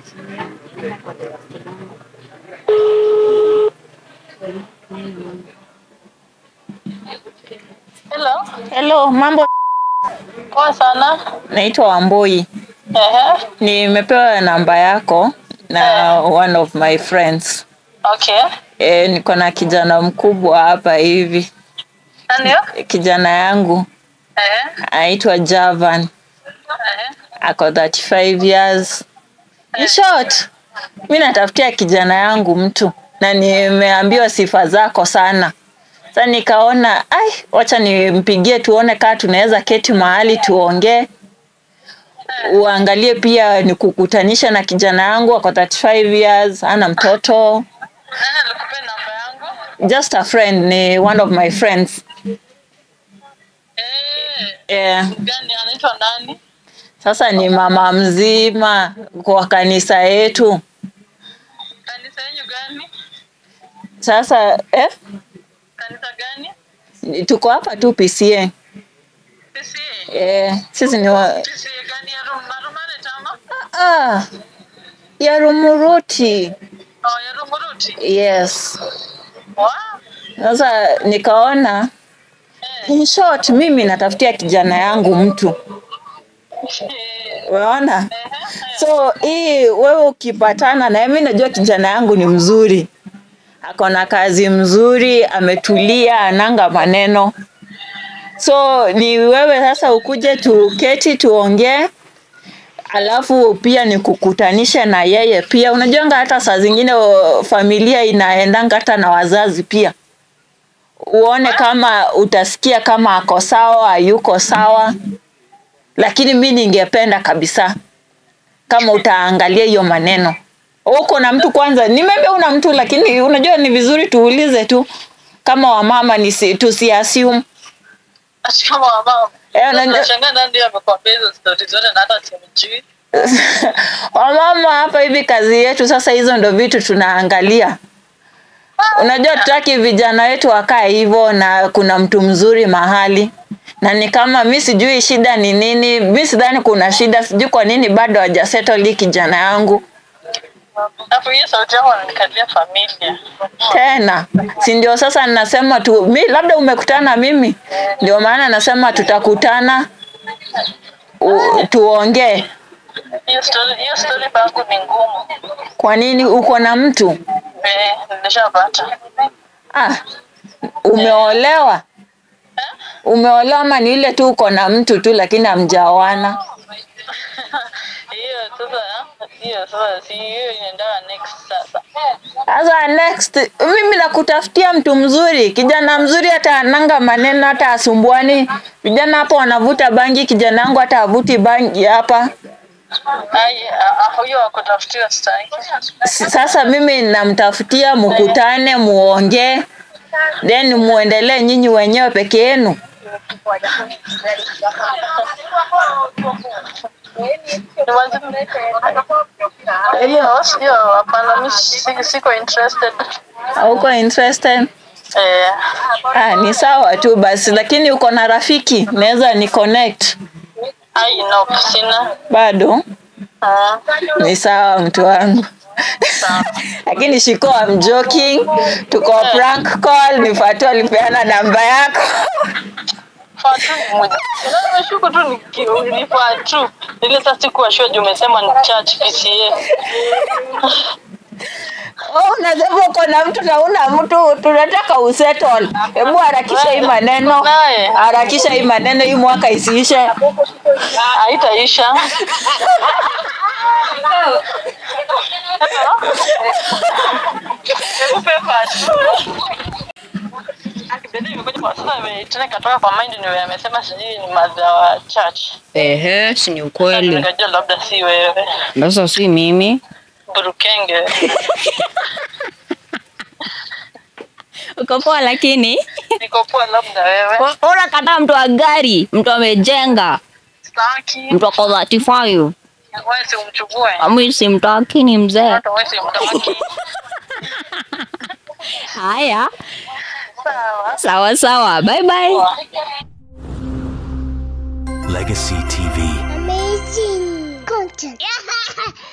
Hello. Hello, mambo. Poa sana. Naitwa Wamboi. Ehe. Nimepewa namba yako na one of my friends. Okay. E, niko na kijana mkubwa hapa hivi. Nani yo? Kijana yangu Ehe. anaitwa Javan, Ehe. ako 35 years. In short, mi natafutia kijana yangu mtu na nimeambiwa sifa zako sana. Sasa nikaona ai, wacha nimpigie tuone kaa tunaweza keti mahali tuongee, uangalie pia nikukutanisha na kijana yangu ako 35 years, ana mtoto, Nani alikupea namba yangu? just a friend, ni one of my friends Eh. yeah. Gani anaitwa nani? Sasa ni mama mzima kwa kanisa yetu. Kanisa yenu gani? Sasa eh, Kanisa gani? tuko hapa tu PCA. Sisi. Eh, sisi ni wa, Sisi gani ya Rum- Marumare tama? ah, ya Rumuruti. Oh, ya Rumuruti. Yes. Wow. Sasa nikaona Eh. in short, mimi natafutia kijana yangu mtu, Eh. unaona. Ehe. So hii wewe ukipatana na mimi, najua kijana yangu ni mzuri, ako na kazi mzuri, ametulia, ananga maneno. So ni wewe sasa ukuje tuketi tuongee, alafu pia nikukutanishe na yeye pia. Unajuanga hata saa zingine o, familia inaendanga hata na wazazi pia, uone kama utasikia kama ako sawa, hayuko sawa. Lakini mi ningependa kabisa kama utaangalia hiyo maneno uko na mtu kwanza nimebe una mtu lakini unajua ni vizuri tuulize tu kama wamama nisi, tusiassume Ati kama wamama. Eh, unajua- Nashangaa nani ndiye amekwambia hizo story zote na hata simjui. wamama hapa hivi kazi yetu sasa hizo ndo vitu tunaangalia unajua tutaki vijana wetu wakae hivyo na kuna mtu mzuri mahali na ni kama mi sijui shida ni nini mi sidhani kuna shida sijui kwa nini bado hajasettle hii kijana yangu Alafu hiyo sauti yako inanikalia familia. tena si ndio sasa nasema tu mi labda umekutana na mimi ndio maana nasema tutakutana u- tuongee Hiyo story, hiyo story bangu ni ngumu. kwa nini uko na mtu Eh, nilishapata. ah, umeolewa Eh? umeolewa ama ni ile tu uko na mtu tu lakini hamjaoana Hiyo sasa, hiyo sasa si hiyo inaendaga next sasa. sasa next mimi nakutafutia mtu mzuri kijana mzuri hata ananga maneno hata asumbuani vijana hapo wanavuta bangi kijana wangu hata avuti bangi hapa Ai, ah, ah, huyo wakutafutiwa staki. S- sasa mimi namtafutia mkutane muongee then muendelee nyinyi wenyewe peke yenu Hiyo hiyo hapana, mimi si- siko interested. hauko interested Eh, ah, ni sawa tu basi lakini uko na rafiki naweza ni connect ai no, sina. bado Ah, ni sawa mtu wangu sawa. lakini shiko I'm joking tuko prank call ni Fatu alipeana namba yako Fatu ni moja. Na nimeshuku tu niki- ni Fatu. Ile sasa sikuwa sure juu umesema ni church PCA. Oh, unasema uko na mtu na una mtu, tunataka usettle. Hebu harakisha hii maneno, Naye. harakisha hii maneno, hii mwaka isiishe. Haitaisha. Hebu pe Fatu. Akibebe imekuja kwa sasa ime- tena ikatoka kwa mind ni wewe amesema sijui ni madha wa church. Ehe, si ni ukweli. Nikajua labda si wewe. Sasa si mimi. Burukenge. Uko poa lakini. Niko poa labda wewe. Ona kata mtu wa gari, mtu amejenga, Staki. mtu ako 35. Wewe si umchukue. Mimi simtaki ni mzee. Hata wewe si mtaki. Haya, Sawa. sawa sawa. Bye bye. Legacy TV. Amazing content.